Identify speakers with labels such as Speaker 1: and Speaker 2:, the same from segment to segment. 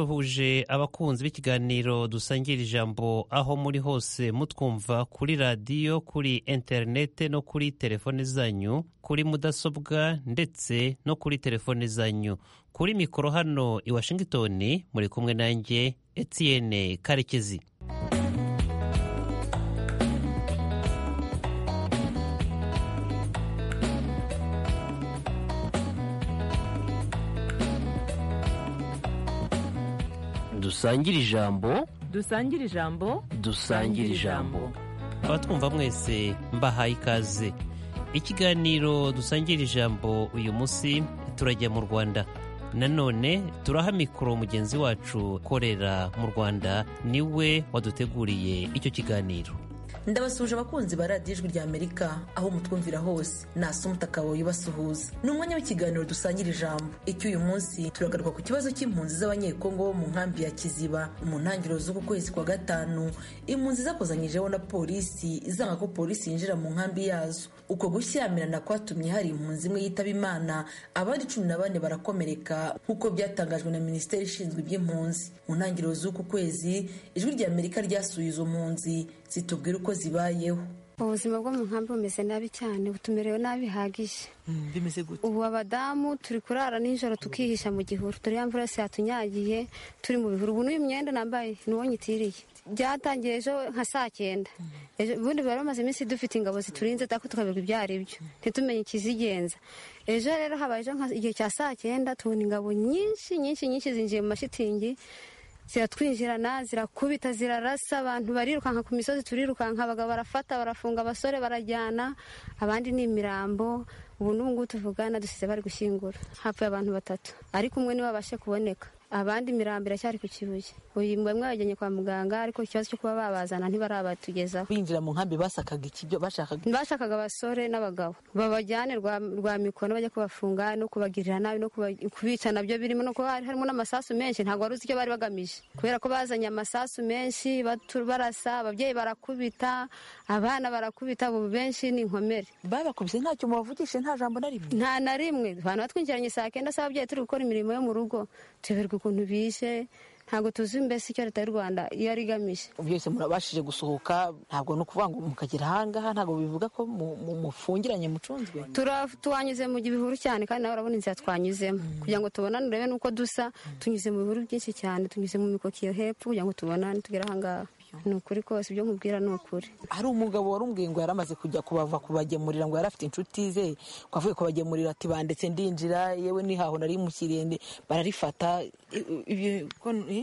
Speaker 1: ndabasuhuje abakunzi b'ikiganiro dusangira ijambo aho muri hose mutwumva kuri radiyo kuri interinete no kuri telefone zanyu kuri mudasobwa ndetse no kuri telefone zanyu kuri mikoro hano i washington muri kumwe nanjye Etienne karekezi dusangire ijambo
Speaker 2: dusangire ijambo
Speaker 1: dusangire ijambo abatwumva mwese mbahaye ikaze ikiganiro dusangira ijambo uyu munsi turajya mu rwanda nanone turaha mikoro mugenzi wacu ukorera mu rwanda niwe waduteguriye icyo kiganiro
Speaker 3: ndabasuhuje abakunzi ba radiyo ijwi ry'amerika aho mutwumvira hose nasa umutaka wawe ubasuhuza ni umwanya w'ikiganiro dusangira ijambo icyo uyu munsi turagaruka ku kibazo cy'impunzi z'abanyekongo bo mu nkambi ya kiziba mu ntangiriro z'uku kwezi kwa gatanu impunzi zakozanyijeho na polisi izanga ko polisi yinjira mu nkambi yazo uko gushyamirana kwatumye hari impunzi imwe yitaba imana abandi cumi na bane barakomereka nk'uko byatangajwe na minisiteri ishinzwe iby'impunzi mu ntangiriro z'uku kwezi ijwi ry'amerika ryasuye izo mpunzi zitubwira uko zibayeho
Speaker 4: ubuzima bwo mu nkambi bumeze nabi cyane butumerewe nabi bihagije
Speaker 2: bimeze gute
Speaker 4: ubu abadamu turi kurara nijoro tukihisha mu gihuru turi ya mvura yose yatunyagiye turi mu bihuru ubu n'uyu mwenda nambaye ni wo nyitiriye byatangiye ejo nka saa cyenda ubundi bari bamaze iminsi dufite ingabo ziturinze ariko tukabirwa ibyo ari byo ntitumenye ikizigenza ejo rero habaye ejo igihe cya saa cyenda tubona ingabo nyinshi nyinshi nyinshi zinjiye mu mashitingi ziratwinjirana zirakubita zirarasa abantu barirukanka ku misozi turirukanka abagabo barafata barafunga abasore barajyana abandi ni imirambo ubu n'ubungubu tuvugana dusize bari gushyingura hapfuye abantu batatu ariko umwe niwe babashe kuboneka abandi imirambo iracyari ku kibuye uyu bamwe bajyanye kwa muganga ariko ikibazo cyo kuba babazana ntibarabatugezaho
Speaker 2: binjira mu nkambi basakaga iki bashakaga
Speaker 4: bashakaga abasore n'abagabo babajyane rwa mikono bajya kubafunga no kubagirira nabi no kubica nabyo birimo no kuba harimo n'amasasu menshi ntabwo wari uzi icyo bari bagamije kubera ko bazanye amasasu menshi barasa ababyeyi barakubita abana barakubita ubu benshi ni inkomere
Speaker 2: babakubise ntacyo mubavugishe nta jambo na rimwe
Speaker 4: nta na rimwe abantu batwinjiranye saa kenda saa ababyeyi turi gukora imirimo yo mu rugo tuberwa ukuntu bishe ntabwo tuzi mbese icyo leta y'u rwanda iyo ari igamije
Speaker 2: byose murabashije gusohoka ntabwo ni ukuvuga ngo mukagera ahangaha ntabwo bivuga ko mufungiranye mucunzwe
Speaker 4: twanyuze mu gihuru cyane kandi nawe urabona inzira twanyuzemo kugira ngo tubonane urebe n'uko dusa tunyuze mu bihuru byinshi cyane tunyuze mu mikokiyo hepfo kugira ngo tubonane tugere ahangaha ni ukuri kose ibyo nkubwira ni ukuri
Speaker 2: hari umugabo wari umbwiye ngo yari amaze kujya kubava kubagemurira ngo yari afite inshuti ze ko avuye kubagemurira ati bandetse ndinjira yewe nihaho nari mukirende bararifata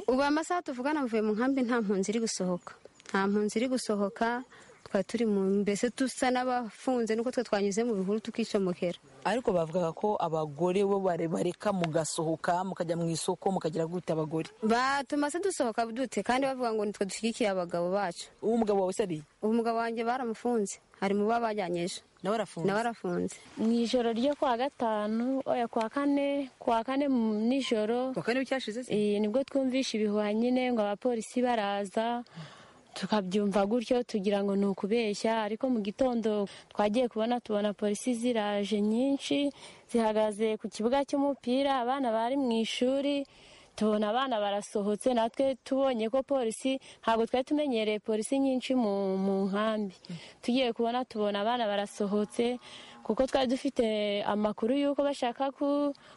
Speaker 4: ubu amasaha tuvugana mvuye mu nkambi nta mpunzi iri gusohoka nta mpunzi iri gusohoka twari turi mu mbese dusa n'abafunze nuko twe twanyuze mu bihuru tukicomokera
Speaker 2: ariko bavugaga ko abagore bo bareka mugasohoka mukajya mu isoko mukagira gute abagore
Speaker 4: batuma se dusohoka dute kandi bavuga ngo nitwe dushyigikiye abagabo bacu
Speaker 2: uwo mugabo wawe se
Speaker 4: uwo mugabo wanjye baramufunze hari mu baba bajyanye ejo
Speaker 2: nawe
Speaker 4: arafunze
Speaker 5: mu ijoro ryo kuwa gatanu oya kuwa kane kuwa kane nijoro
Speaker 2: kuwa kane w'icyashize se
Speaker 5: nibwo twumvishe ibihuha nyine ngo abapolisi baraza tukabyumva gutyo tugira ngo ni ukubeshya ariko mu gitondo twagiye kubona tubona polisi ziraje nyinshi zihagaze ku kibuga cy'umupira abana bari mu ishuri tubona abana barasohotse natwe tubonye ko polisi ntabwo twari tumenyereye polisi nyinshi mu nkambi tugiye kubona tubona abana barasohotse kuko twari dufite amakuru y'uko bashaka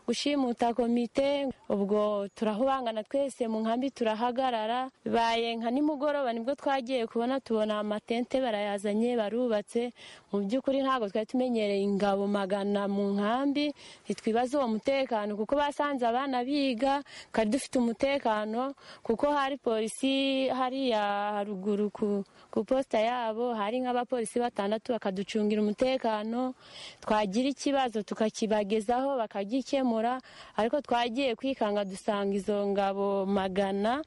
Speaker 5: gushimuta komite ubwo turahubangana twese mu nkambi turahagarara bibaye nka nimugoroba nibwo twagiye kubona tubona amatente barayazanye barubatse mu by'ukuri ntabwo twari tumenyereye ingabo magana mu nkambi ntitwibaze uwo mutekano kuko basanze abana biga twari dufite umutekano kuko hari polisi hariya haruguru ku posita yabo hari nk'abapolisi batandatu bakaducungira umutekano twagira ikibazo tukakibagezaho bakagikemura ariko twagiye kwikanga dusanga izo ngabo magana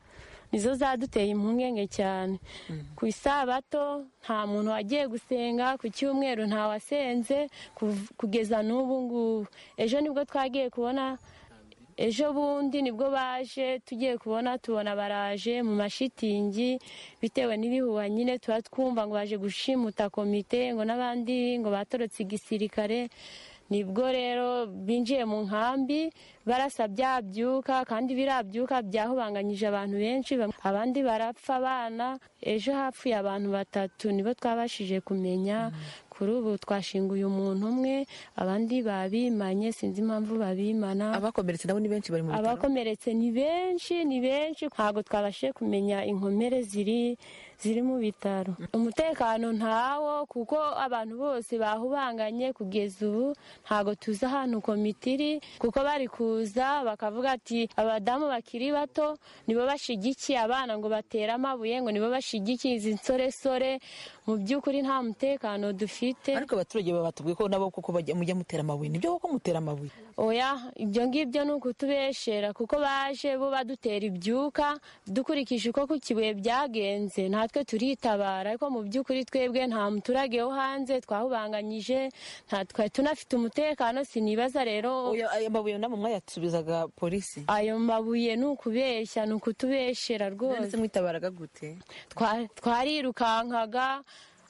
Speaker 5: nizo zaduteye impungenge cyane ku isabato nta muntu wagiye gusenga ku cyumweru ntawasenze kugeza n'ubu ngubu ejo nibwo twagiye kubona ejo bundi nibwo baje tugiye kubona tubona baraje mu mashitingi bitewe n'ibihuha nyine tuba twumva ngo baje gushimuta komite ngo n'abandi ngo batorotse igisirikare nibwo rero binjiye mu nkambi barasa byabyuka kandi birabyuka byahubanganyije abantu benshi abandi barapfa abana ejo hapfuye abantu batatu nibo twabashije kumenya kuri ubu twashinguye umuntu umwe abandi babimanye sinzi impamvu babimana
Speaker 3: abakomeretse nabo ni benshi bari mu bitaro
Speaker 5: abakomeretse ni benshi ni benshi ntabwo twabashije kumenya inkomere ziri ziri mu bitaro umutekano ntawo kuko abantu bose bahubanganye kugeza ubu ntabwo tuzi ahantu komite iri kuko bari kuza bakavuga ati abadamu bakiri bato nibo bashyigikiye abana ngo batere amabuye ngo nibo bashyigikiye izi nsoresore mu by'ukuri nta mutekano dufite
Speaker 2: ariko abaturage baba batubwiye ko nabo kuko bajya mujya mutera amabuye nibyo kuko mutera amabuye
Speaker 5: oya ibyo ngibyo ni ukutubeshera kuko baje bo badutera ibyuka dukurikije uko ku kibuye byagenze natwe turitabara ariko mu by'ukuri twebwe nta muturage wo hanze twahubanganyije nta twari tunafite umutekano sinibaza rero
Speaker 2: Oya, aya mabuye namwe mwayasubizaga polisi
Speaker 5: ayo mabuye ni ukubeshya ni ukutubeshera rwose
Speaker 2: none se mwitabaraga gute
Speaker 5: Twa- twarirukankaga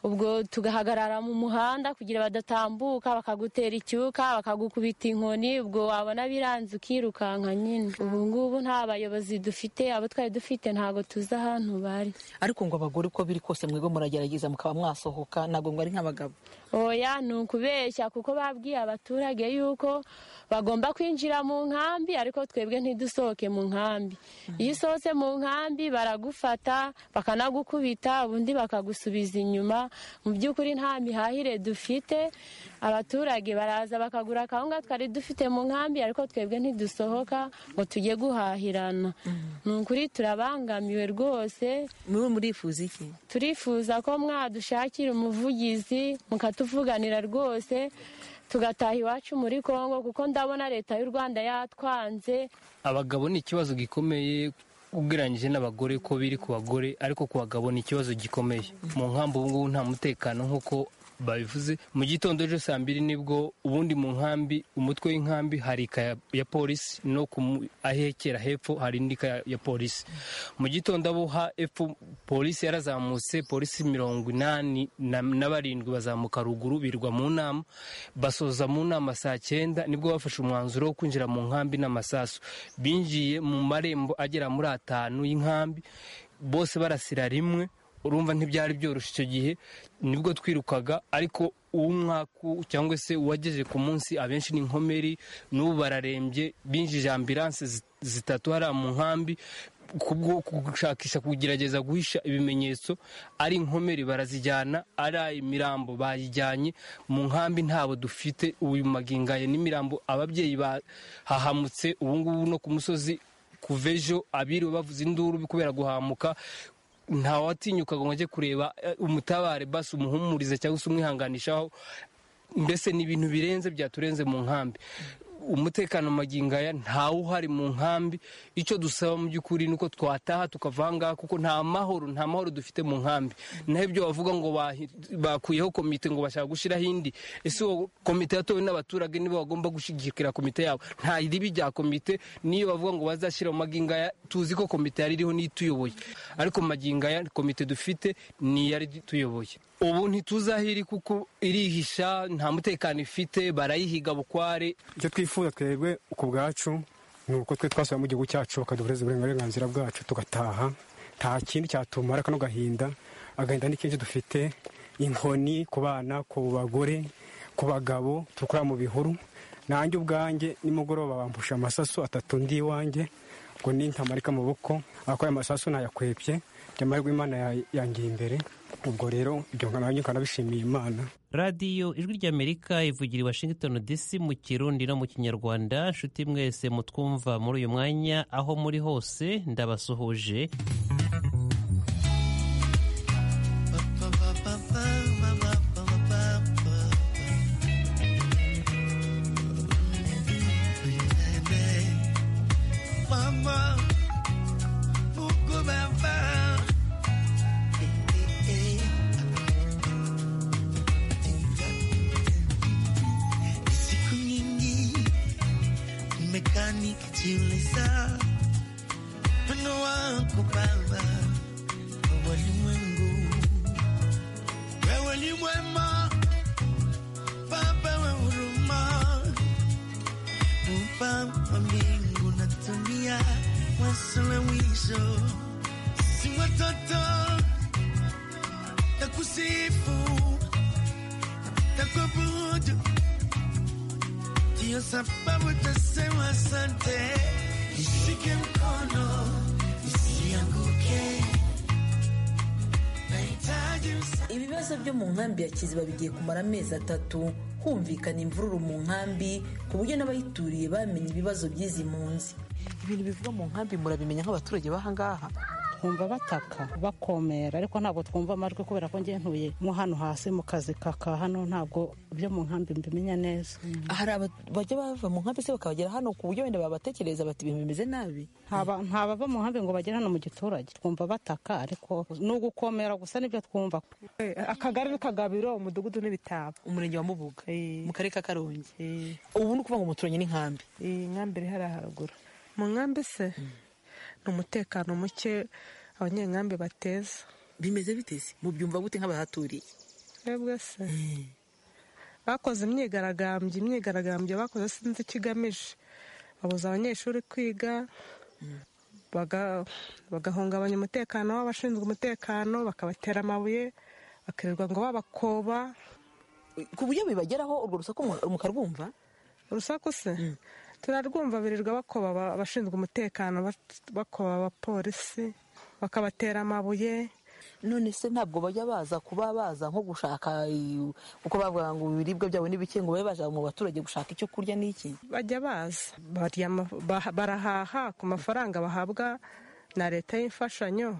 Speaker 5: ubwo tugahagarara mu muhanda kugira badatambuka bakagutera icyuka bakagukubita inkoni ubwo wabona biranze ukirukanka nyine ubu ngubu nta bayobozi dufite abo twari dufite ntabwo tuzi ahantu bari
Speaker 2: ariko ngo abagore uko biri kose mwego muragerageza mukaba mwasohoka ntabwo ngo ari nk'abagabo
Speaker 5: oya ni ukubeshya kuko babwiye abaturage yuko bagomba kwinjira mu nkambi ariko twebwe ntidusohoke mu nkambi iyo usohotse mu nkambi baragufata bakanagukubita ubundi bakagusubiza inyuma mu by'ukuri nta mihahire dufite abaturage baraza bakagura akawunga twari dufite mu nkambi ariko twebwe ntidusohoka ngo tujye guhahirana ni ukuri turabangamiwe rwose
Speaker 2: mwe murifuza iki
Speaker 5: turifuza ko mwadushakira umuvugizi mukatuvuganira rwose tugataha iwacu muri congo kuko ndabona leta y'u rwanda yatwanze
Speaker 6: abagabo ni ikibazo gikomeye ugereranyije n'abagore ko biri ku bagore ariko ku bagabo ni ikibazo gikomeye mu nkambi ubu ngubu nta mutekano nk'uko babivuze mu gitondo ejo saa mbiri nibwo ubundi mu nkambi umutwe w'inkambi hari ikaya ya polisi no ku mu- ahekera hepfo hari indi kaya ya polisi mu gitondo abo ha hepfo polisi yarazamutse polisi mirongo inani na na barindwi bazamuka ruguru birwa mu nama basoza mu nama saa cyenda nibwo bafashe umwanzuro wo kwinjira mu nkambi n'amasasu binjiye mu marembo agera muri atanu y'inkambi bose barasira rimwe urumva ntibyari byoroshye icyo gihe nibwo twirukaga ariko uw'umwaku cyangwa se uwagejeje ku munsi abenshi ni inkomeri n'ubu bararembye binjije ambilanse zi- zitatu hariya mu nkambi kubwo gushakisha kugerageza guhisha ibimenyetso ari inkomeri barazijyana ari imirambo bayijyanye mu nkambi ntabo dufite uyu magingaye n'imirambo ababyeyi bahahamutse ubungubu no ku musozi kuva ejo abiriwe bavuza induru kubera guhamuka ntawatinyuka ngo ajye kureba eh, umutabare basi umuhumurize cyangwa se umwihanganishaho mbese ni ibintu birenze byaturenze mu nkambi umutekano magingo aya ntawe uhari mu nkambi icyo dusaba mu by'ukuri ni uko twataha tukava aha ngaha kuko nta mahoro nta mahoro dufite mu nkambi naho ibyo bavuga ngo bahi- bakuyeho komite ngo bashaka gushyiraho indi ese uwo komite yatowe n'abaturage nibo bagomba gushyigikira komite yabo nta ribi rya komite niyo bavuga ngo bazashyira mu magingo aya tuzi ko komite yari iriho n'ituyoboye ariko mu magingo aya komite dufite ni iyari tuyoboye ubu ntituzi aho iri kuko irihisha nta mutekano ifite barayihiga bukware
Speaker 7: icyo twifuza twebwe ku bwacu ni uko twe twasubira mu gihugu cyacu bakaduhereza uburenganzira bwacu tugataha nta kindi cyatumara kano gahinda agahinda ni kenshi dufite inkoni ku bana ku bagore ku bagabo tukora mu bihuru nanjye ubwanjye nimugoroba bampusha amasaso atatu ndi iwanjye ngo ni ntamarika amaboko ariko aya masaso nayakwebye nyamara Imana ya- yangiye imbere ubwo rero ibyo nanjye nkanabishimiye imana
Speaker 1: radiyo ijwi ry'amerika ivugira i washington dc mu kirundi no mu kinyarwanda nshuti mwese mutwumva muri uyu mwanya aho muri hose ndabasuhuje
Speaker 8: Mama, pourquoi ma femme Eh, eh, eh. Siku nyingi nimekaa nikijiuliza wino wako Baba wa walimwengu, wewe ni mwema, Baba wa huruma, hapa kwa mbingu natumia mwanzo na mwisho, si watoto na kusifu na kuabudu, ndiyo sababu tasema asante. Nishike mkono nisianguke, nahitaji msaada.
Speaker 3: ibibazo byo mu nkambi ya kiziba bigiye kumara amezi atatu humvikana imvururu mu nkambi ku buryo n'abayituriye bamenye ibibazo by'izi mpunzi
Speaker 2: ibintu bivuga mu nkambi murabimenya nk'abaturage b'ahangaha
Speaker 9: twumva bataka bakomera ariko ntabwo twumva amajwi kubera ko njye ntuye mo hano hasi mu kazi kaka hano ntabwo byo mu nkambi mbimenya neza
Speaker 2: hari aba- bajya bava mu nkambi se bakabagera hano ku buryo wenda babatekereza bati ibintu bimeze nabi
Speaker 9: Ntaba- nta bava mu nkambi ngo bagere hano mu giturage twumva bataka ariko ni ugukomera gusa nibyo twumva
Speaker 10: akagari n'akagabiro umudugudu n'ibitabo
Speaker 2: umurenge wa mubuga
Speaker 10: Eh.
Speaker 2: mu karere ka karongi
Speaker 10: Eh,
Speaker 2: ubu ni ukuvuga ngo muturanye n'inkambi
Speaker 10: iyi nkambi iri hariya haruguru mu nkambi se ni umutekano muke abanyenkambi bateza
Speaker 2: bimeze biteze mubyumva gute nk'abahaturiye
Speaker 10: twebwe se bakoze imyigaragambyo imyigaragambyo bakoze sinzi icyo igamije babuza abanyeshuri kwiga baga- bagahungabanya umutekano w'abashinzwe umutekano bakabatera amabuye bakirirwa ngo babakoba
Speaker 2: ku buryo bibageraho urwo rusaku mu- mukarwumva
Speaker 10: urusaku se turarwumva birirwa bakoba aba- abashinzwe umutekano bat- bakoba abapolisi bakabatera amabuye
Speaker 2: none se ntabwo bajya baza kuba baza nko gushaka eh, uko bavuga ngo ibiribwa byabo ni bike ngo babe baje mu baturage gushaka icyo kurya n'iki
Speaker 10: bajya baza baryama- bah- barahaha ku mafaranga bahabwa na leta y'imfashanyo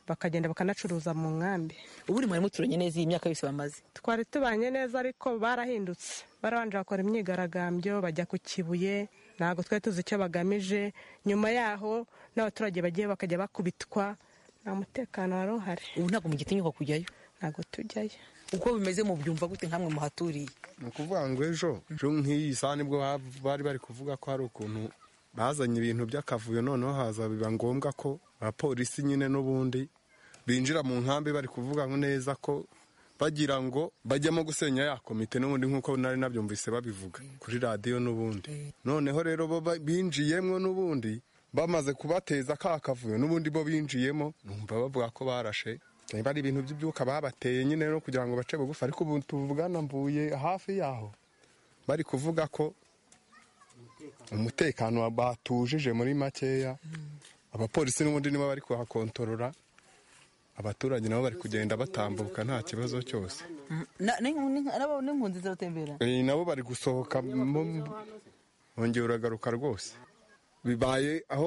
Speaker 10: bakagenda bakanacuruza mu nkambi
Speaker 2: ubu uri mwarimu turanye neza iyi myaka yose bamaze
Speaker 10: twari tubanye neza ariko barahindutse barabanje bakora imyigaragambyo bajya ku kibuye ntabwo twari tuzi icyo bagamije nyuma yaho n'abaturage bagiye bakajya bakubitwa nta mutekano wari uhari
Speaker 2: ubu ntabwo mugitinyuka kujyayo
Speaker 10: ntabwo tujyayo
Speaker 2: uko bimeze mubyumva gute nkamwe muhaturiye
Speaker 11: ni ukuvuga ngo ejo ejo nk'iyi saha nibwo ba- bari bari kuvuga ko hari ukuntu bazanye ibintu by'akavuyo noneho haza biba ngombwa ko abapolisi nyine n'ubundi binjira mu nkambi bari kuvuga ngo neza ko bagira ngo bajyamo gusenya ya komite n'ubundi nk'uko nari nabyumvise babivuga kuri radiyo n'ubundi noneho rero bo ba- binjiyemo n'ubundi bamaze kubateza ka kavuyo n'ubundi bo binjiyemo numva bavuga ko barashe niba ari ibintu by'ibyuka babateye nyine no kugira ngo bace bugufi ariko ubu tuvugana mvuye hafi yaho bari kuvuga ko umutekano batujije muri makeya abapolisi n'ubundi nibo bari kuhakontorora abaturage nabo bari kugenda batambuka nta kibazo cyose
Speaker 2: n'inkunzi ziratembera
Speaker 11: Eh, nabo bari gusohoka mo- wongera uragaruka rwose bibaye aho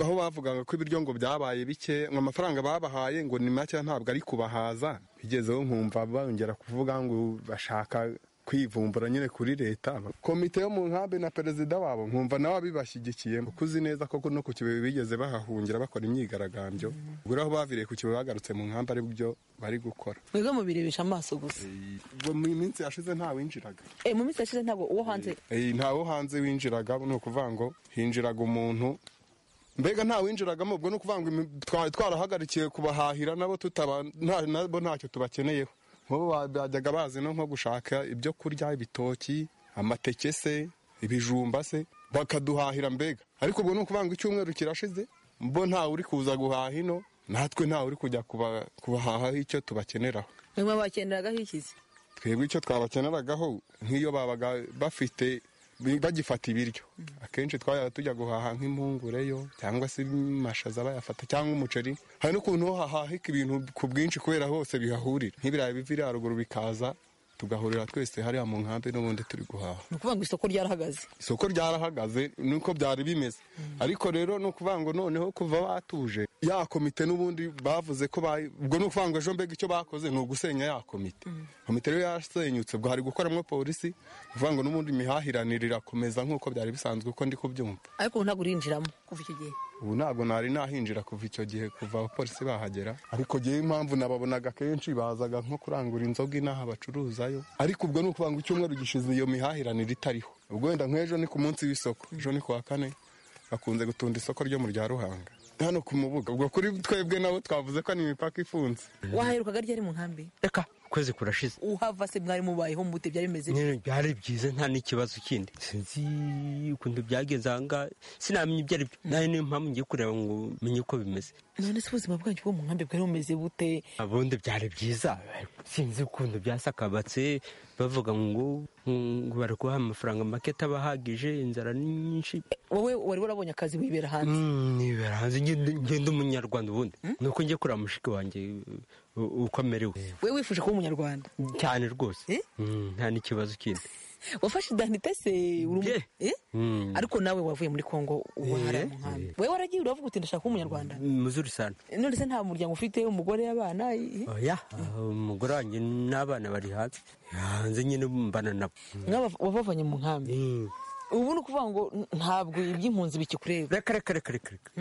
Speaker 11: aho bavugaga ko ibiryo ngo byabaye bike ngo amafaranga babahaye ngo ni make ntabwo ari kubahaza bigezeho nkumva bongera kuvuga ngo bashaka kwivumbura nyine kuri leta komite yo mu nkambi na perezida wabo nkumva nawe abibashyigikiye kuzi neza koko no ku kibuye bigeze bahahungira bakora imyigaragambyo ubwo rero aho baviriye ku kibuye bagarutse mu nkambi ari byo bari gukora
Speaker 2: mwebwe mubirebesha amaso gusa
Speaker 11: Ubwo mu minsi yashize ntawinjiraga
Speaker 2: Eh, mu minsi yashize ntabwo uwo hanze
Speaker 11: Eh, ntawo hanze winjiraga ni ukuvuga ngo hinjiraga umuntu mbega nta winjiragamo ubwo ni ukuvuga ngo imi- twari twarahagarikiye kubahahira nabo tutaba nta- nabo ntacyo tubakeneyeho nk'ubu ba- bajyaga bazi no nko gushaka ibyo kurya ibitoki amateke se ibijumba se bakaduhahira mbega ariko ubwo ni ukuvuga ngo icyumweru kirashize bo ntawe uri kuza guhaha ino natwe ntawe uri kujya kuba- kubahahaho icyo tubakeneraho
Speaker 2: mwebwe bakenderagaho ikizi
Speaker 11: twebwe icyo twabakeneragaho nk'iyo babaga bafite bagifata ibiryo akenshi twajyaga tujya guhaha nk'impungure yo cyangwa se amashaza bayafata cyangwa umuceri hari n'ukuntu hahahika ibintu ku bwinshi kubera hose bihahurira nk'ibirayi biva haruguru bikaza tugahurira twese hariya mu nkambi n'ubundi turi guhaha
Speaker 2: ni ukuvuga ngo isoko ryarahagaze
Speaker 11: isoko ryarahagaze nuko byari bimeze ariko rero ni ukuvuga ngo noneho kuva batuje ya komite n'ubundi bavuze ko bayi- ubwo ni ukuvuga ngo ejo mbega icyo bakoze ni ugusenya ya komite komite rero yarasenyutse ubwo hari gukoramo polisi ni ukuvuga ngo n'ubundi imihahiranire irakomeza nk'uko byari bisanzwe uko ndi kubyumva
Speaker 2: ariko ubu ntabwo urinjiramo kuva icyo gihe
Speaker 11: ubu ntabwo nari nahinjira kuva icyo gihe kuva abapolisi bahagera ariko ngewe impamvu nababonaga kenshi bazaga nko kurangura inzoga inaha bacuruzayo ariko ubwo ni ukuvuga ngo icyumweru gishize iyo mihahiranire itariho ubwo wenda nk'ejo ni ku munsi w'isoko ejo ni ku wa kane bakunze gutunda isoko ryo mu rya ruhanga hano ku mubuga ubwo kuri twebwe nabo twavuze ko ni imipaka ifunze
Speaker 2: wahaherukaga ryari mu nkambi reka
Speaker 12: ukwezi kurashize
Speaker 3: uhava se mwari mubayeho mute byari bimeze
Speaker 12: nyine byari byiza nta n'ikibazo kindi sinzi ukuntu byagenze aha ngaha sinamenya ibyo ari byo nayo niyo mpamvu ngiye kureba ngo menye uko bimeze
Speaker 3: none se ubuzima bwanyu bwo mu nkambi bwari bumeze bute
Speaker 12: ubundi byari byiza sinzi ukuntu byasakabatse bavuga ngo ngo bari kubaha amafaranga make atabahagije inzara ni nyinshi
Speaker 3: wowe wari warabonye akazi wibera hanze
Speaker 12: nibera hanze ngenda umunyarwanda ubundi ni uko njye kureba mushiki wanjye uko amerewe
Speaker 3: we wifuje kuba umunyarwanda
Speaker 12: cyane rwose Mm, nta n'ikibazo kindi
Speaker 3: wafashe idanite se uri umu- Eh? ariko nawe wavuye muri kongo ubu hari mu nkambi wowe waragiye uravuga uti ndashaka kuba umunyarwanda
Speaker 12: muzuri sana
Speaker 3: none se nta muryango ufite umugore abana eh?
Speaker 12: oya umugore wanjye n'abana bari hanze hanze nyine mbana nabo
Speaker 3: mwaba wabavanye mu nkambi ubu ni ukuvuga ngo ntabwo iby'impunzi bikikureba
Speaker 12: reka reka reka reka reka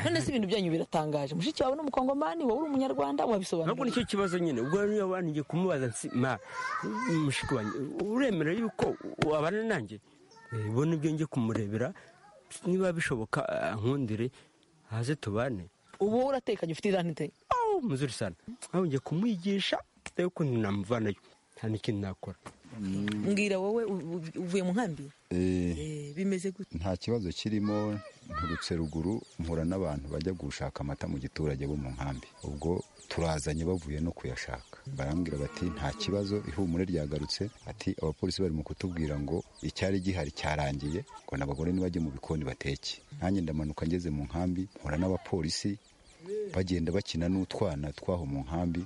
Speaker 3: none se ibintu byanyu biratangaje mushiki wawe ni umukongomani wowe uri umunyarwanda
Speaker 12: ntabwo
Speaker 3: wabisobanura
Speaker 12: nicyo kibazo nyine ubwo niyo waniye kumubaza nsi ma mushiki wanjye uremera yuko wabana nanjye Eh, bona ibyo njye kumurebera niba bishoboka ah, nkundire haze tubane
Speaker 3: ubu wowe uratekanye ufite idanite
Speaker 12: awu muzuri sana aho njye kumwigisha nayo ukuntu namuvanayo nta n'ikindi nakora
Speaker 3: mbwira wowe u- u- uvuye mu nkambi
Speaker 13: Eh,
Speaker 3: Eh, bimeze gute
Speaker 13: nta kibazo kirimo nturutse ruguru mpura n'abantu bajya gushaka amata mu giturage bo mu nkambi ubwo turazanye bavuye no kuyashaka barambwira bati nta kibazo ihumure ryagarutse ati abapolisi bari mu kutubwira ngo icyari gihari cyarangiye ngo n'abagore nibajye mu bikoni bateke nanjye ndamanuka ngeze mu nkambi mpura n'abapolisi bagenda bakina n'utwana twaho mu nkambi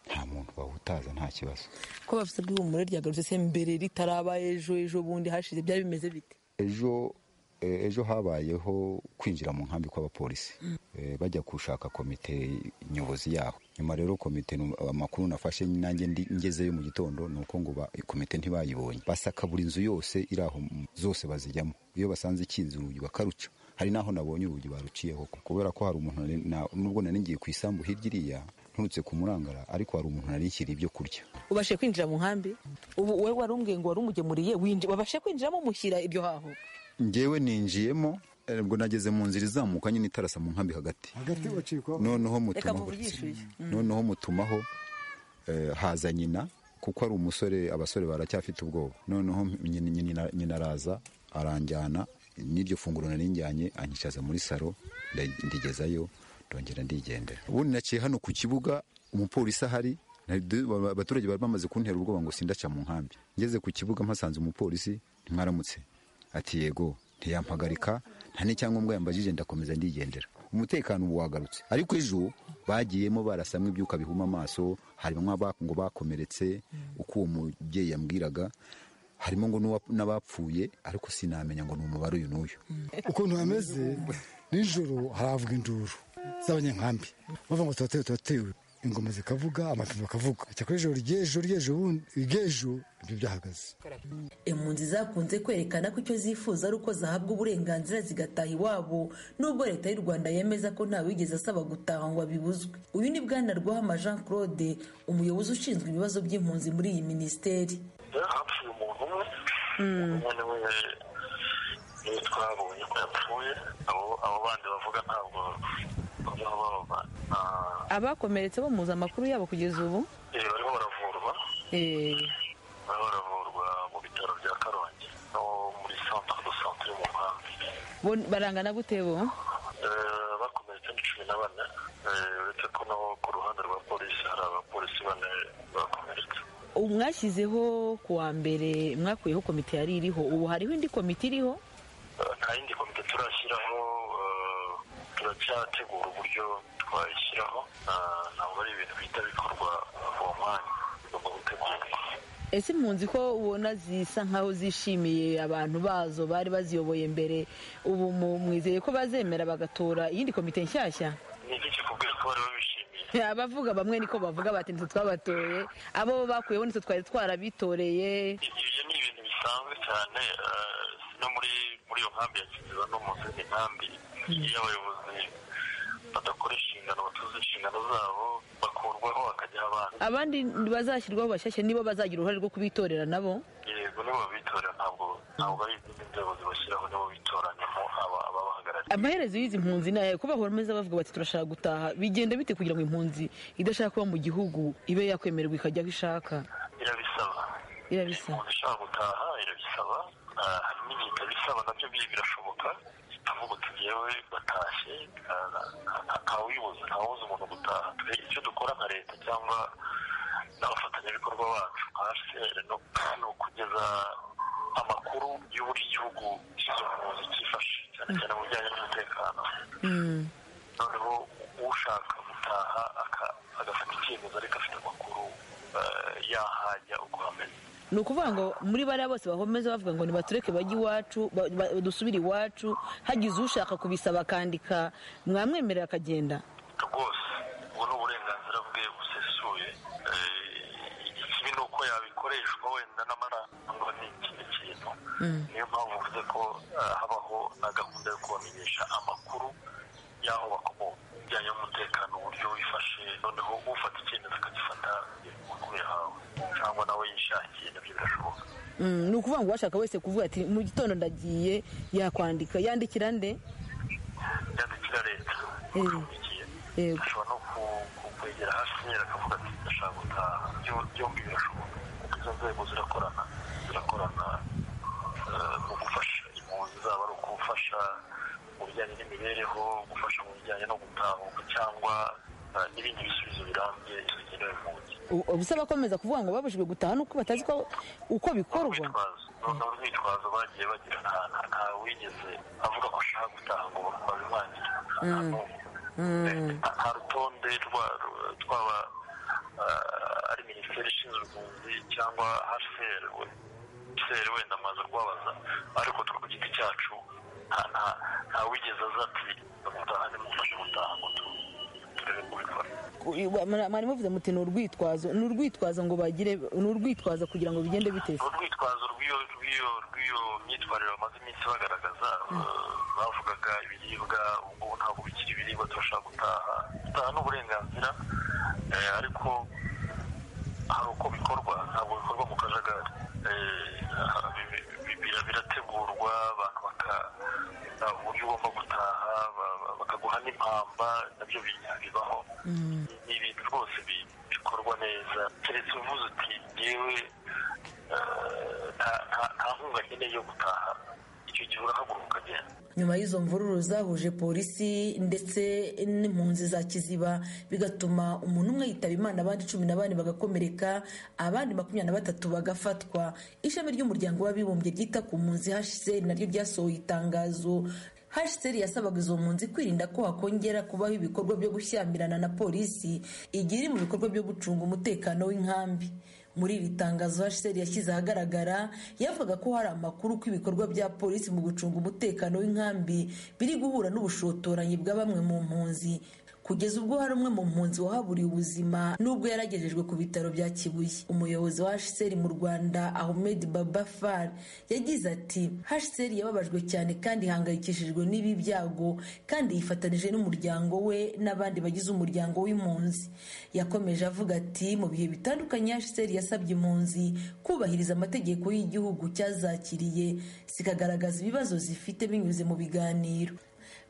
Speaker 13: nta muntu bahutaza nta kibazo
Speaker 3: ko bafite ihumure ryagarutse se mbere ritaraba ejo ejo bundi hashize byari bimeze bite
Speaker 13: ejo eh, ejo habayeho kwinjira mu nkambi kw'abapolisi Eh, bajya gushaka komite nyobozi yaho nyuma rero komite nu- amakuru nafashe nanjye ndi ngezeyo mu gitondo ni uko ngo ba- komite ntibayibonye basaka buri nzu yose iri aho m- zose bazijyamo iyo basanze ikinze urugi bakaruca hari n'aho nabonye urugi baruciyeho kubera ko hari umuntu nari- na- nubwo nari ngiye ku isambu hirya iriya nturutse kumurangara ariko hari umuntu nari nshyiriye ibyo kurya
Speaker 3: ubashe kwinjira mu nkambi ubu wowe wari umbwiye ngo wari umugemuriye winji- wabashe kwinjiramo mushyira iryo haho
Speaker 13: njyewe ninjiyemo eh, ubwo nageze mu nzira izamuka nyine itarasa mu nkambi hagati
Speaker 14: hagati bacikwaho
Speaker 13: noneho
Speaker 3: reka
Speaker 13: mutumaho
Speaker 3: muvugishe
Speaker 13: noneho mutumaho eh, haza nyina kuko ari umusore abasore baracyafite ubwoba noneho nyina- nyina- nyina araza aranjyana n'iryo funguro nari njyanye anyicaza muri saro nda- ndigezayo ndongera ndigendera ubundi naciye hano ku kibuga umupolisi ahari na- du- ba- abaturage bari bamaze kuntera ubwoba ngo sindaca mu nkambi ngeze ku kibuga mpasanze umupolisi mwaramutse ati yego ntiyampagarika nta n'icyangombwa yambajije ndakomeza ndigendera umutekano ubu wagarutse ariko ejo bagiyemo barasamwa ibyuka bihuma amaso harimo aba- ngo bakomeretse uko uwo mubyeyi yambwiraga harimo ngo n'uwa- n'abapfuye ariko sinamenya ngo ni umubare uyu n'uyu
Speaker 15: ukuntu hameze nijoro haravuga induru z'abanyankambi bavuga ngo turatewe turatewe ingoma zikavuga amapine bakavuga cyakora ijoro ry'ejo ry'ejo bundi ry'ejo ibyo byahagaze
Speaker 16: impunzi zakunze kwerekana ko icyo zifuza ari uko zahabwa uburenganzira zigataha iwabo nubwo leta y'u rwanda yemeza ko ntawigeze asaba gutaha ngo abibuzwe uyu ni bwana rwahama jean claude umuyobozi ushinzwe ibibazo by'impunzi muri iyi minisiteri
Speaker 17: hapfuye umuntu umwe umwe niwe niwe twabonye ko yapfuye abo abo bandi bavuga ntabwo baba baba nta-
Speaker 3: abakomeretse bo muzi amakuru yabo kugeza ubu
Speaker 17: eh, barimo baravurwa barimo baravurwa mu bitaro bya karongi no muri centre de santé yo mu nkambi
Speaker 3: bo- barangana gute bo
Speaker 17: Eh, bakomeretse ni cumi na bane Eh, uretse ko no ku ruhande rwa polisi hari abapolisi bane bakomeretse
Speaker 3: ubu mwashyizeho ku wa mbere mwakuyeho komite yari iriho ubu hariho indi komite iriho
Speaker 17: Eh, nta yindi komite turashyiraho eh, turacyategura uburyo twayishyiraho Eh, ntabwo ari ibintu bihita bikorwa uwo mwanya bigomba gutegurwa
Speaker 3: ese impunzi ko ubona zisa nkaho zishimiye abantu bazo bari baziyoboye mbere ubu mu- mwizeye ko bazemera bagatora iyindi komite nshyashya
Speaker 17: ni iki kikubwira ko bari babishimiye
Speaker 3: abavuga bamwe niko bavuga bati nitwe twabatoye abo bakuyeho nitwe twari twarabitoreye
Speaker 17: ibyo ni ibintu bisanzwe cyane eh, no muri muri iyo nkambi ya kiziba no mu zindi nkambi iyo abayobozi badakora inshingano batuzuza inshingano zabo bakurwaho hakajyaho abandi
Speaker 3: abandi bazashyirwaho bashyashya nibo bazagira uruhare rwo kubitorera nabo
Speaker 17: yego nibo babitorera ntabwo ntabwo ari izindi nzego zibashyiraho nibo bitoranyamo aba- ababahagarariye
Speaker 2: amaherezo y'izi mpunzi ni aya kuko bahora ameze bavuga bati turashaka gutaha bigenda bite kugira ngo impunzi idashaka kuba mu gihugu ibe yakwemererwa ikajya aho ishaka
Speaker 17: irabisaba
Speaker 2: irabisaba
Speaker 17: ushaka gutaha irabisaba Ah, hari n'igihe itabisaba nabyo biri birashoboka tuvuga uti yewe batashye ah, nta- ntawuyibuza ntawubuza umuntu gutaha twe icyo dukora nka leta cyangwa n'abafatanyabikorwa bacu hcr ni ukugeza amakuru y'uburyo igihugu cy'izo mpunzi cyifashe cyane cyane mu bijyanye n'umutekano noneho ushaka gutaha aka- agafata icyemezo ariko afite amakuru ah, yahajya uko hameze
Speaker 2: ni ukuvuga ngo muri bariya bose bahomeza bavuga ngo nibatureke bajye iwacu ba- ba- dusubire iwacu hagize ushaka kubisaba akandika mwamwemerera akagenda
Speaker 17: rwose ubwo ni uburenganzira bwe busesuye Eh, ikibi ni uko yabikoreshwa wenda n'amara ngo ni ikindi kintu niyo mpamvu mvuze ko eh, habaho na gahunda yo kubamenyesha amakuru y'aho bakomoka bijyanye n'umutekano uburyo wifashe noneho ufata icyemezo akagifata amakuru yahawe cyangwa nawe yishakiye nabyo birashoboka
Speaker 2: Mm, ni ukuvuga ngo uwashaka wese kuvuga ati mu gitondo ndagiye yakwandika yandikira nde
Speaker 17: yandikira leta
Speaker 2: Eh, eh,
Speaker 17: ashobora no ku- ku- kwegera hcr akavuga ati ndashaka gutaha Byo- byombi birashoboka kuko izo nzego zirakorana zirakorana eh, mu gufasha impunzi zaba ari ukufasha mu bijyanye n'imibereho gufasha mu bijyanye no gutahuka cyangwa eh, n'ibindi bisubizo birambye bigenewe impunzi
Speaker 2: u- ubusaba akomeza kuvuga ngo babujijwe gutaha nuko batazi ko uko bikorwa
Speaker 17: noneho urwitwazo bagiye bagira nta nta- nta wigeze avuga ko ashaka gutaha ngo babimwangire
Speaker 2: Mm, mm.
Speaker 17: nta rutonde rwa- rwa- twaba eh, ari minisiteri ishinzwe impunzi cyangwa hcr hcr wenda amaze kubabaza ariko twe ku giti cyacu nta- nta- nta wigeze aza ati gutaha nimufashe gutaha ngo tu- turebe kubikora
Speaker 2: mwari muvuze muti ni urwitwazo ni urwitwazo ngo bagire ni urwitwazo kugira ngo bigende biteze
Speaker 17: urwitwazo rw'iyo rw'iyo rw'iyo myitwarire bamaze iminsi bagaragaza eh, bavugaga ibiribwa ubu ngubu ntabwo bikiri ibiribwa turashaka gutaha gutaha ni uburenganzira eh, ariko hari uko bikorwa ntabwo bikorwa mu kajagari Eh, aha, bi- bi- bi- bira- birategurwa abantu baka- eh, uburyo ugomba gutaha ba- ba- bakaguha n'impamba nabyo bi- bibaho ni ibintu rwose bi- bikorwa neza keretse uvuze uti yewe nta- nta nta nkunga nkeneye yo gutaha icyo gihe urahaguruka ukagenda
Speaker 3: nyuma y'izo mvururu zahuje polisi ndetse n'impunzi za kiziba bigatuma umuntu umwe yitaba imana abandi cumi na bane bagakomereka abandi makumyabiri na batatu bagafatwa ishami ry'umuryango w'abibumbye ryita ku mpunzi hcr naryo ryasohoye itangazo hcr yasabaga izo mpunzi kwirinda ko hakongera kubaho ibikorwa byo gushyamirana na polisi igihe iri mu bikorwa byo gucunga umutekano w'inkambi muri iri tangazo hcr yashyize ahagaragara yavuga ko hari amakuru ko ibikorwa bya polisi mu gucunga umutekano w'inkambi biri guhura n'ubushotoranyi bwa bamwe mu mpunzi kugeza ubwo hari umwe mu mpunzi wahaburiye ubuzima nubwo yaragejejwe ku bitaro bya kibuye umuyobozi wa hcr mu rwanda ahmed babafar yagize ati hcr yababajwe cyane kandi ihangayikishijwe n'ibi byago kandi yifatanije n'umuryango we n'abandi bagize umuryango w'impunzi yakomeje avuga ati mu bihe bitandukanye hcr yasabye impunzi kubahiriza amategeko y'igihugu cyazakiriye zikagaragaza ibibazo zifite binyuze mu biganiro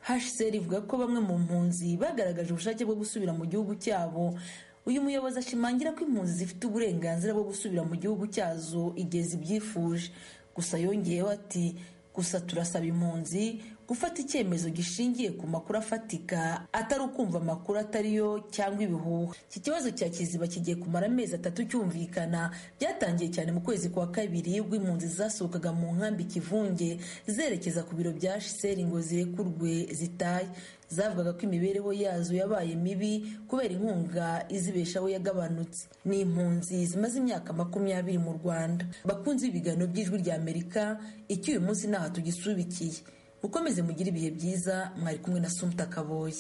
Speaker 3: hcr ivuga ko bamwe mu mpunzi bagaragaje ubushake bwo gusubira mu gihugu cyabo uyu muyobozi ashimangira ko impunzi zifite uburenganzira bwo gusubira mu gihugu cyazo igihe zibyifuje gusa yongeyeho ati gusa turasaba impunzi gufata icyemezo gishingiye ku makuru afatika atari ukumva amakuru atari yo cyangwa ibihuha iki kibazo cya kiziba kigiye kumara amezi atatu cyumvikana byatangiye cyane mu kwezi kwa kabiri ubwo impunzi zasohokaga mu nkambi kivunge zerekeza ku biro bya seri ngo zirekurwe zitaye zavugaga ko imibereho yazo yabaye mibi kubera inkunga izibeshaho yagabanutse ni impunzi zimaze imyaka makumyabiri mu rwanda bakunze ibiganiro by'ijwi rya amerika icyo uyu munsi ntaha tugisubikiye mukomeze mugire ibihe byiza mwari kumwe na sumuta kaboyi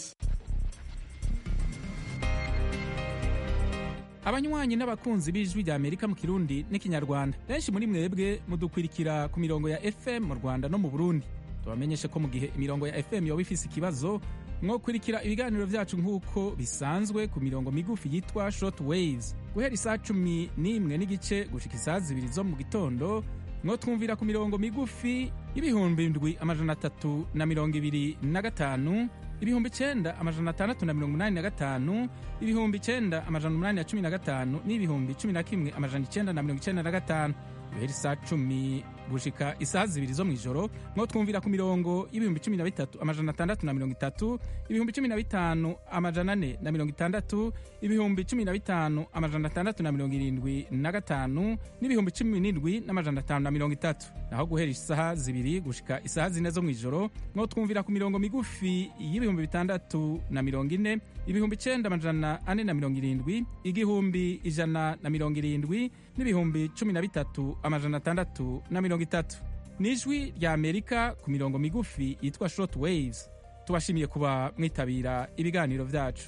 Speaker 18: abanywanyi n'abakunzi b'ijwi rya amerika mu kirundi n'ikinyarwanda benshi muri mwebwe mudukurikira ku mirongo ya fm mu rwanda no mu burundi tubamenyeshe ko mu gihe imirongo ya fm yoba ifise ikibazo mwokurikira ibiganiro byacu nk'uko bisanzwe ku mirongo migufi yitwa short waves guhera isaa cumi n'imwe n'igice gushika isaa zibiri zo mu gitondo mwotwumvira ku mirongo migufi y'ibihumbi indwi amajana atatu na mirongo ibiri na gatanu ibihumbi icyenda amajana atandatu na mirongo inani na gatanu ibihumbi icyenda amajana umunani na cumi na gatanu n'ibihumbi cumi na kimwe amajana icyenda na mirongo icyenda na gatanu guhera isaa cumi gushika isaha zibiri zo mu ijoro mwo twumvira ku mirongo y'ibihumbi cumi na bitatu amajana atandatu na mirongo itatu ibihumbi cumi na bitanu amajana ane na mirongo itandatu ibihumbi cumi na bitanu amajana atandatu na mirongo irindwi na gatanu n'ibihumbi cumi n'indwi n'amajana atanu na mirongo itatu naho guhera isaha zibiri gushika isaha zine zo mu ijoro mwo twumvira ku mirongo migufi y'ibihumbi bitandatu na mirongo ine ibihumbi icyenda amajana ane na mirongo irindwi igihumbi ijana na mirongo irindwi n'ibihumbi cumi na bitatu amajana atandatu na mirongo itatu ni ijwi rya amerika ku mirongo migufi yitwa short waves tubashimiye kuba mwitabira ibiganiro byacu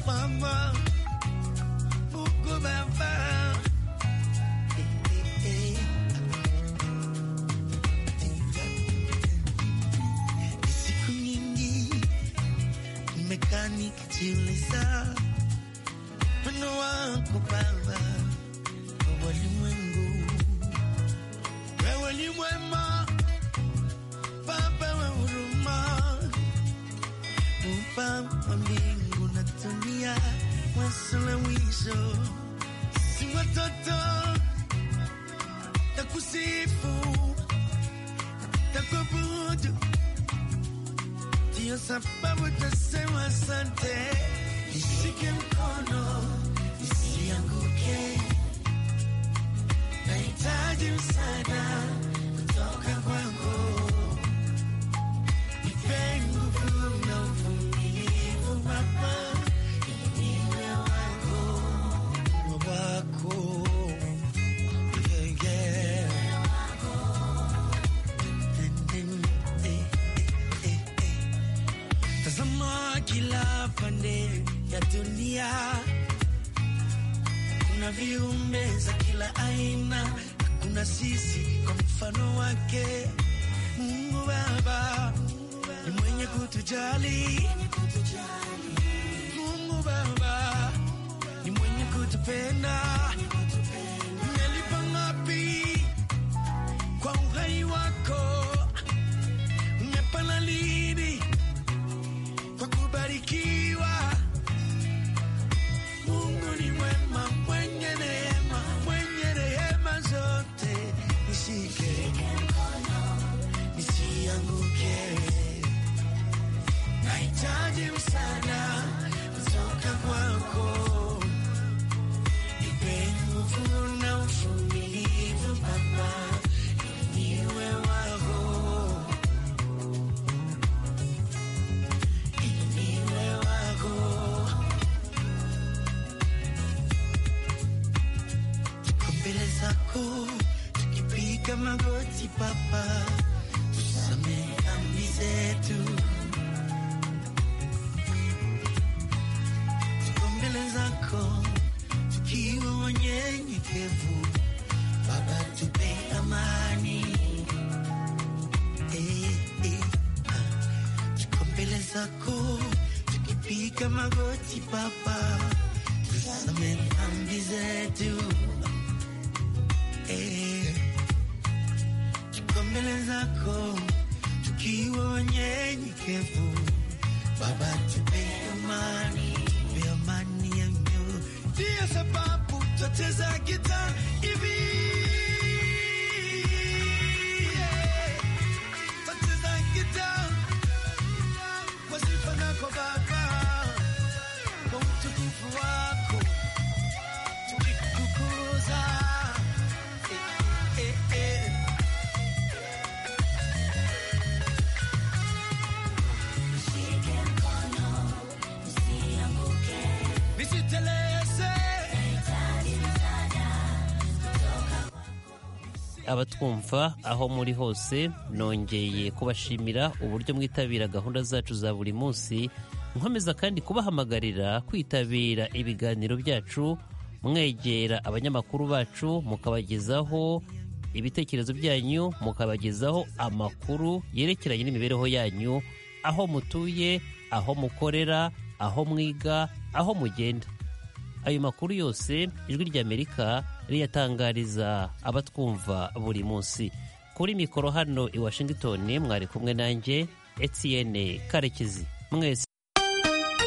Speaker 8: Mama, Buku Mama. Eh, eh, eh. Siku nyingi nimekaa nikijiuliza wino wako Baba wa walimwengu, wewe ni mwema Baba wa huruma Muumba wa mbingu na dunia, mwanzo na mwisho, si watoto takusifu, takuabudu, ndiyo sababu tasema asante. Nishike mkono nisianguke, nahitaji msaada kutoka kwako. Tazama kila pande ya dunia, kuna viumbe za kila aina, na kuna sisi kwa mfano wake. Mungu Baba ni mwenye kutujali. Mungu Baba ni mwenye kutupenda. Umelipa ngapi kwa uhai wako? Umepana lini kwa kubarikiwa? Mungu ni mwema, mwenye neema, mwenye rehema zote. Nishike mkono nisianguke. Nahitaji msaada kutoka kwako, nipe nguvu na uvumilivu Baba, niwe wako, niwe wako. Tuko mbele zako tukipiga magoti Baba, tusamehe dhambi zetu Tuko mbele zako tukiwa wanyenyekevu, Baba tupe amani. Eh, eh, ah. Tuko mbele zako tukipiga magoti Baba, tusamehe dhambi zetu. Eh, tuko mbele zako tukiwa wanyenyekevu, Baba tupe amani, tupe amani ya mioyo. Ndiyo sababu twacheza gitaa hivi. Twacheza gitaa kwa sifa zako Baba, kwa utukufu wako tukikukuza. Eh, eh, eh.
Speaker 1: abatwumva aho muri hose nongeye kubashimira uburyo mwitabira gahunda zacu za buri munsi nkomeza kandi kubahamagarira kwitabira ibiganiro byacu mwegera abanyamakuru bacu mukabagezaho ibitekerezo byanyu mukabagezaho amakuru yerekeranye n'imibereho yanyu aho mutuye aho mukorera aho mwiga aho mugenda ayo makuru yose ijwi ry'amerika riyatangariza abatwumva buri munsi kuri mikoro hano i washington mwari kumwe nanjye etiyene karekezi mwese